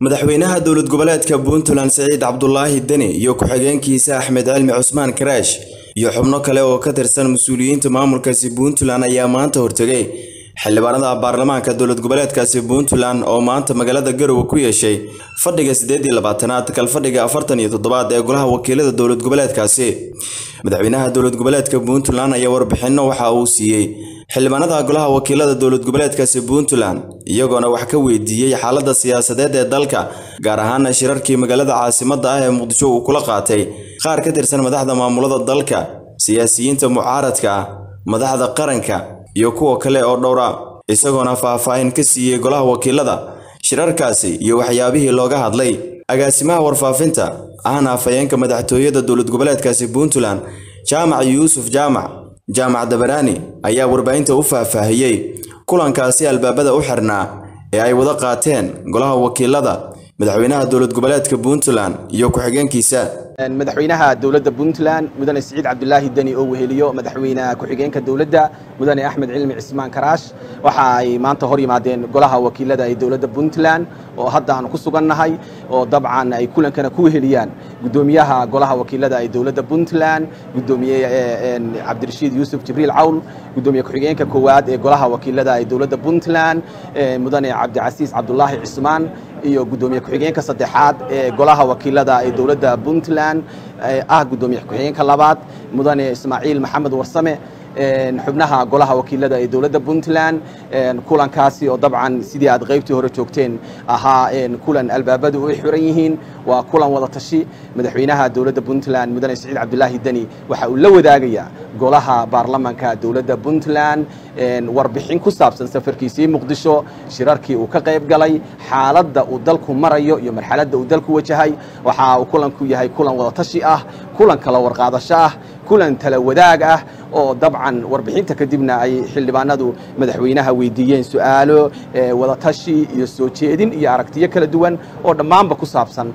madaxweynaha dowlad goboleedka puntland siciid cabdulaahi deni iyo ku-xigeenkiisa axmed cilmi cusmaan karaash iyo xubno kale oo ka tirsan mas-uuliyiinta maamulkaasi puntland ayaa maanta hortegay xildhibaanada baarlamaanka dowlad goboleedkaasi puntland oo maanta magaalada garowe ku yeeshay fadhiga siddeed iyo labaatanaad kalfadhiga afartan iyo toddobaad ee golaha wakiilada dowlad goboleedkaasi madaxweynaha dowlad goboleedka puntland ayaa warbixinno waxa uu siiyey xildhibaanada golaha wakiilada dowlad goboleedkaasi puntland iyagoona wax ka weydiiyey xaaladda siyaasadeed ee dalka gaar ahaan shirarkii magaalada caasimadda ah ee muqdisho uu kula qaatay qaar ka tirsan madaxda maamulada dalka siyaasiyiinta mucaaradka ah madaxda qaranka iyo kuwa kale oo dhowra isagoona faahfaahin ka siiyey golaha wakiilada shirarkaasi iyo waxyaabihii looga hadlay agaasimaha warfaafinta ahna afhayeenka madaxtooyada dowlad goboleedkaasi puntland jaamac yuusuf jaamac jaamac dabaraani ayaa warbaahinta u faahfaahiyey kulankaasi albaabada u xirnaa ee ay wada qaateen golaha wakiilada madaxweynaha dowlad goboleedka puntland iyo ku-xigeenkiisa madaxweynaha dowladda puntland mudane siciid cabdulaahi deni oo weheliyo madaxweyne ku-xigeenka dowladda mudane axmed cilmi cismaan karaash waxa ay maanta hor yimaadeen golaha wakiilada ee dowladda puntland oo hadda aanu ku sugannahay oo dabcan ay kulankana ku weheliyaan guddoomiyaha golaha wakiilada ee dowladda puntland guddoomiye cabdirashiid yuusuf jibriil cawl guddoomiye ku-xigeenka koowaad ee golaha wakiilada ee dowladda puntland mudane cabdicasiis cabdulaahi cismaan iyo guddoomiye ku-xigeenka saddexaad ee golaha wakiilada ee dowladda puntland ah guddoomiye ku-xigeenka labaad mudane ismaaciil maxamed warsame xubnaha golaha wakiilada ee dowladda puntland kulankaasi oo dabcan sidii aad qaybtii hore joogteen ahaa kulan albaabadu ay xiran yihiin waa kulan wada tashi madaxweynaha dowladda puntland mudane siciid cabdulaahi deni waxa uu la wadaagayaa golaha baarlamanka dowladda puntland warbixin ku saabsan safarkiisii muqdisho shirarkii uu ka qayb galay xaaladda uu dalku marayo iyo marxaladda uu dalku wajahay waxa uu kulanku yahay kulan wada tashi ah kulan kala warqaadasho ah kulan tala wadaag ah oo dabcan warbixinta kadibna ay xildhibaanadu madaxweynaha weydiiyeen su-aalo wadatashi iyo soo jeedin iyo aragtiyo kala duwan oo dhammaanba ku saabsan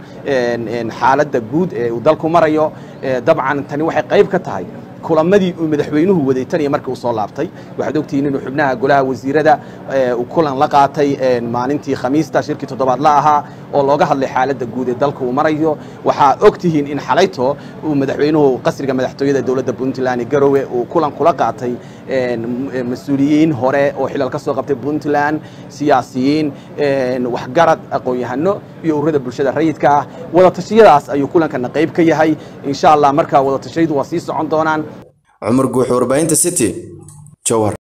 xaaladda guud ee uu dalku marayo dabcan tani waxay qayb ka tahay kulamadii uu madaxweynuhu waday tan iyo markii uu soo laabtay waxaad ogtihiin inuu xubnaha golaha wasiirada uu kulan la qaatay maalintii khamiista shirkii toddobaad la ahaa oo looga hadlay xaaladda guud ee dalka uu marayo waxaa ogtihiin in xalayto uu madaxweynuhu qasriga madaxtooyada dowladda puntland garowe uu kulan kula qaatay mas-uuliyiin hore oo xilal ka soo qabtay puntland siyaasiyiin waxgarad aqoon-yahano iyo ururada bulshada rayidka ah wadatashyadaas ayuu kulankana qayb ka yahay insha allah markaa wadatashyadu waa sii socon doonaan cumar guux warbaahinta city jowhar